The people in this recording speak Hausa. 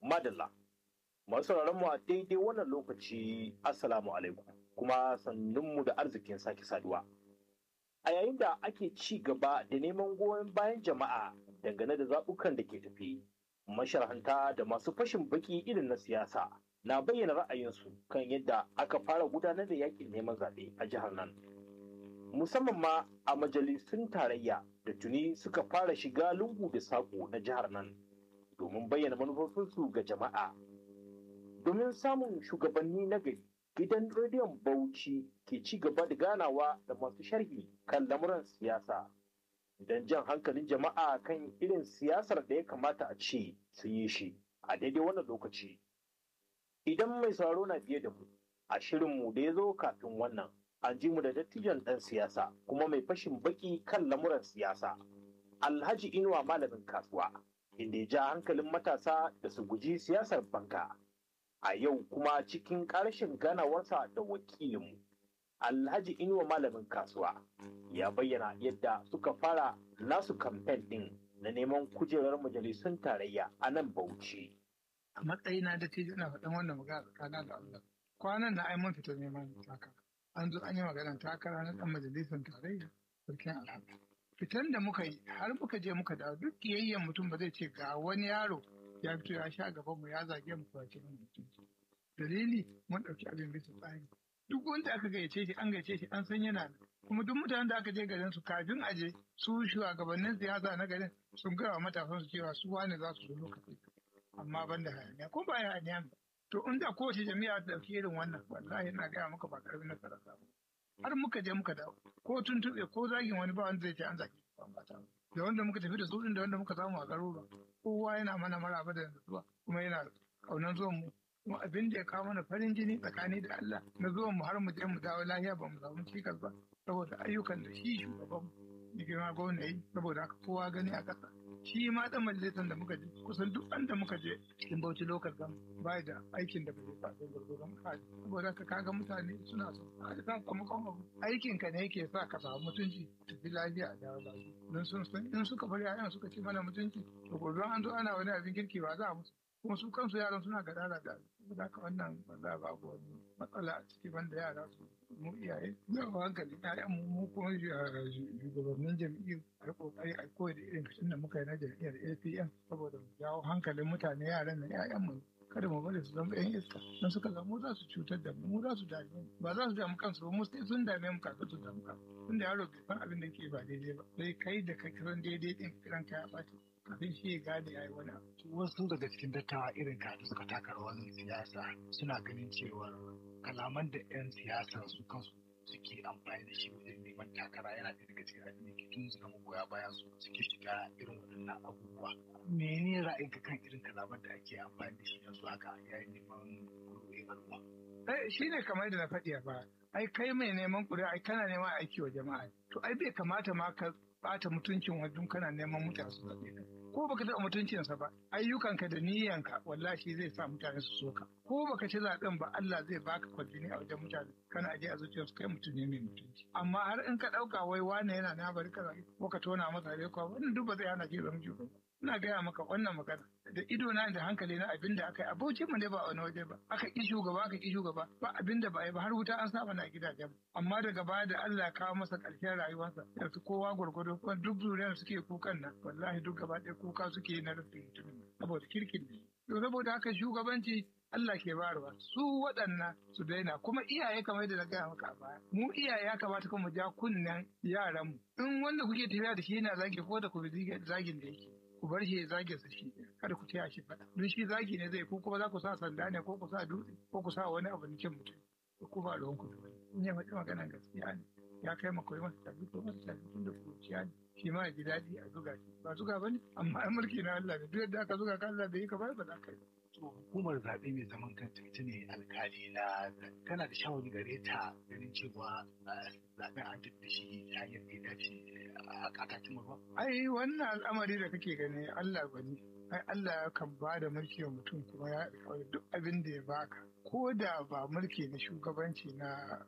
Madalla. Masu mu a daidai wannan lokaci Assalamu alaikum kuma sannunmu da arzikin sake saduwa. A yayin da ake ci gaba da neman goyon bayan jama'a dangane da zaɓukan da ke tafi, masharhanta da masu fashin baki irin na siyasa na bayyana ra'ayinsu kan yadda aka fara gudanar da yakin neman zaɓe a jihar nan. Musamman ma a majalisun tarayya da tuni suka fara shiga lungu da saƙo na jihar nan domin bayyana manufofinsu ga jama'a. Domin samun shugabanni na gari, gidan rediyon Bauchi ke ci gaba da ganawa da masu sharhi kan lamuran siyasa. Don jan hankalin jama'a kan irin siyasar da ya kamata a ce su yi shi a daidai wannan lokaci. Idan mai sauraro na biye da mu, a shirinmu da ya zo kafin wannan, an ji mu da dattijan ɗan siyasa kuma mai fashin baki kan lamuran siyasa. Alhaji Inuwa malamin kasuwa, inda ya ja hankalin matasa da su guji siyasar banka. A yau kuma cikin ƙarshen ganawarsa da wakilinmu, Alhaji Inuwa malamin kasuwa ya bayyana yadda suka fara nasu kamfen ɗin na neman kujerar majalisun tarayya a nan Bauchi. a matsayina da ce ina faɗin wannan magana tsakanin da Allah. Kwanan na ai mun fita neman takara. An zo an yi maganar takara na ɗan majalisar tarayya sarkin alhamdu. Fitan da muka yi har muka je muka dawo duk kiyayyen mutum ba zai ce ga wani yaro ya fito ya sha gaban mu ya zage mu kwace mu mutum. Dalili mun ɗauki abin bisa tsari. Duk wanda aka gayyace shi an gayyace shi an san yana nan. Kuma duk mutanen da aka je garin su kafin a je su shugabannin siyasa na garin sun gaya wa matasan su cewa su wane za su zo lokaci. amma ban da hayaniya ko ba hayaniya ba to inda kowace jami'a ta dauki irin wannan wallahi ina gaya maka ba karamin nasara samu har muka je muka dawo ko tuntuɓe ko zagin wani ba wanda zai ce an zagi ba ta da wanda muka tafi da su da wanda muka samu a garuruwa kowa yana mana maraba da zuwa kuma yana kaunan zuwan mu kuma abin da ya kawo mana farin jini tsakani da Allah na zuwan mu har mu je mu dawo lafiya ba mu samu cikas ba saboda ayyukan da shi shugaban mu girma gwamna yi saboda haka kowa gani a ƙasa shi ma dan majalisar da muka je kusan duk da muka je cikin bauchi lokal gam bai da aikin da bai faɗo gurgurun kaji saboda ka kaga mutane suna so a da sakamakon abu aikin ka ne yake sa ka samu mutunci tafi lafiya a dawo lafiya don sun san in suka bari yayan suka ci mana mutunci to gobe an zo ana wani abin kirki ba za a musu kuma su kansu yaran suna gadara da saboda haka wannan ba za ba wani matsala a ciki banda yara su mu iyaye za mu hankali ƴaƴan mu mu kuma shugabannin jam'iyyar a kokari a koyi da irin kashin da muka yi na jam'iyyar APM saboda mu jawo hankalin mutane yaran nan ƴaƴan mu kada mu bari su zama ƴan iska don suka zama za su cutar da mu mu za su dame mu ba za su damu kansu ba mu sai sun dame mu kafin su damu kansu tunda yaro bai san abin da ke ba daidai ba sai kai da ka kiran daidai din kiran ka ya ɓaci kafin shi ya gane ya yi wani abu. Wasu daga cikin dattawa irin ka da suka taka rawar siyasa suna ganin cewa kalaman da 'yan siyasa su kansu suke amfani da shi wajen neman takara yana da daga cikin abin da ke tun suka magoya bayan su suke shiga irin waɗannan abubuwa. Mene ra'ayinka kan irin kalaman da ake amfani da shi yanzu haka yayin neman kuɗin al'umma? Shi ne kamar da na faɗi a baya. Ai kai mai neman ƙuri'a ai kana neman aiki wa jama'a. To ai bai kamata ma ka ɓata mutuncin wajen kana neman mutane su zaɓe ka. ko baka taɓa mutuncinsa ba ayyukanka da niyyanka wallahi zai sa mutane su soka ko baka ci zaɓen ba Allah zai baka kwalbini a wajen mutane kana aje a zuciyarsu kai mutum ne mai mutunci amma har in ka ɗauka wai wane yana na bari ka ko ka tona masa rai ko wannan duk ba zai hana ki zama shugaba ina gaya maka wannan magana da ido na da hankali na abin da aka yi abocin mu ne ba wani waje ba aka ki shugaba aka ki shugaba ba abin da ba yi ba har wuta an saba na gidajen amma daga baya da Allah ya kawo masa ƙarshen rayuwarsa yanzu kowa gwargwado kuma duk zuriyar suke kukan nan wallahi duk gaba ɗaya kuka suke na rufin mutumin saboda kirkin ne to saboda haka shugabanci Allah ke bayarwa su waɗannan su daina kuma iyaye kamar da na gaya maka a baya mu iyaye ya kamata kuma mu ja kunnen yaranmu in wanda kuke tafiya da shi yana zagi ko da ku bi zagin da yake ku bar shi ya zage su shi kada ku taya shi faɗa don shi zagi ne zai ko kuma za ku sa sanda ne ko ku sa dutse ko ku sa wani abu na cin mutum ko ku ba ruwan ku da wani in ya faɗi magana gaskiya ne ya kai ma koyi masa tabi ko masa tabi tun da kuciya ne shi ma ya ji daɗi a zuga shi ba zuga ba ne amma ai mulki na Allah ne duk yadda aka zuga ka Allah bai yi ka ba ba za ka yi to hukumar zaɓe mai zaman kanta ita ne alkali na tana da shawari gare ta ganin cewa zaɓen an da shi ta hanyar da ya dace a kakakin ruwa. ai wannan al'amari da kake gani Allah gwani ai Allah ya kan ba da mulki wa mutum kuma ya duk abin da ya baka ko da ba mulki na shugabanci na